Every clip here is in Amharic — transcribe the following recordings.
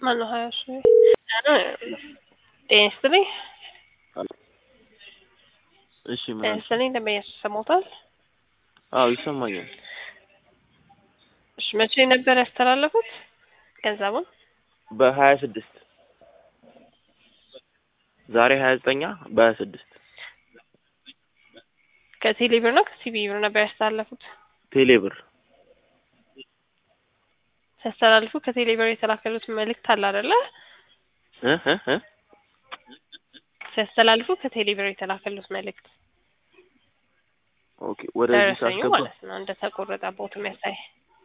ማነው ሀያ ሺ ጤና ይስጥልኝ እሺ ምን ጤና አልሽ? ይስጥልኝ ደንበኛ ሰሞታል አዎ ይሰማኛል። እሺ መቼ ነበር ያስተላለፉት ገንዘቡን በሀያ ስድስት ዛሬ ሀያ ዘጠኛ በሀያ ስድስት ከቴሌ ብር ነው ከሲቢ ብር ነበር ያስተላለፉት ቴሌ ብር ሲያስተላልፉ ከቴሌ ብር የተላከሉት መልእክት አለ አይደለ እ እ እ ሲያስተላልፉ ከቴሌ ብር የተላከሉት መልእክት ኦኬ ወደዚህ ደረሰኙ ሳስገባ ማለት ነው እንደተቆረጠ ቦት የሚያሳይ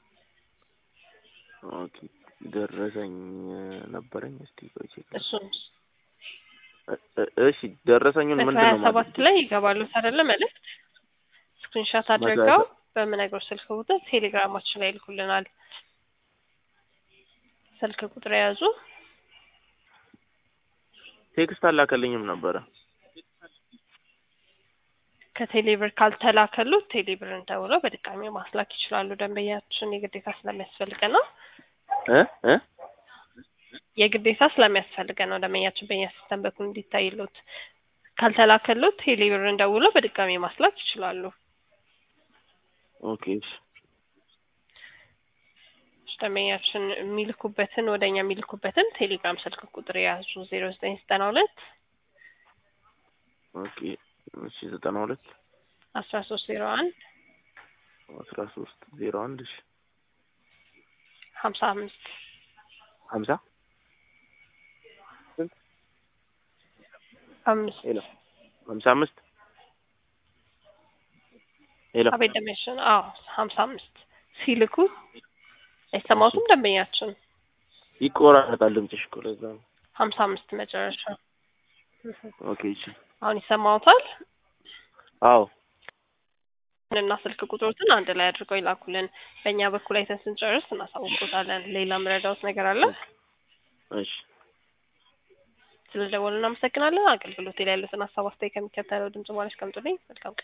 ኦኬ ደረሰኝ ነበረኝ። እስቲ ቆይ ቼክ ላድርግ። እሱም እ- እ- እሺ ደረሰኙን ምንድን በሀያ ነው ሰባት ማለት ላይ ይገባሉ አይደለ መልእክት ስክሪንሻት አድርገው በምነግሮች ስልክ ቁጥር ቴሌግራማችን ላይ ይልኩልናል ስልክ ቁጥር የያዙ ቴክስት አላከልኝም ነበረ። ከቴሌብር ካልተላከሉት ቴሌብርን ደውለው በድጋሚ ማስላክ ይችላሉ። ደንበኛችን የግዴታ ስለሚያስፈልገ ነው እ እ የግዴታ ስለሚያስፈልገ ነው ደንበኛችን በእኛ ሲስተም በኩል እንዲታይሉት። ካልተላከሉት ቴሌብርን ደውለው በድጋሚ ማስላክ ይችላሉ። ኦኬ እሺ ደንበኛችን የሚልኩበትን ወደ እኛ የሚልኩበትን ቴሌግራም ስልክ ቁጥር የያዙ ዜሮ ዘጠኝ ዘጠና ሁለት ኦኬ እሺ ዘጠና ሁለት አስራ ሶስት ዜሮ አንድ አስራ ሶስት ዜሮ አንድ እሺ ሀምሳ አምስት ሀምሳ አምስት ሄሎ ሀምሳ አምስት ሄሎ አቤት ደንበኛችን አዎ ሀምሳ አምስት ሲልኩ አይሰማውትም ደንበኛችን ይቆራረጣል ድምፅሽ እኮ ለዛ ነው። ሀምሳ አምስት መጨረሻ ኦኬ እሺ አሁን ይሰማውታል አዎ እና ስልክ ቁጥሮትን አንድ ላይ አድርገው ይላኩልን በእኛ በኩል አይተን ስንጨርስ እናሳውቆታለን ሌላ ምረዳውት ነገር አለ እሺ ስለደወሉ እናመሰግናለን አገልግሎት ላይ ያሉትን ሀሳብ አስተያየት ከሚከተለው ድምጽ በኋላ አስቀምጡልኝ መልካም ቀን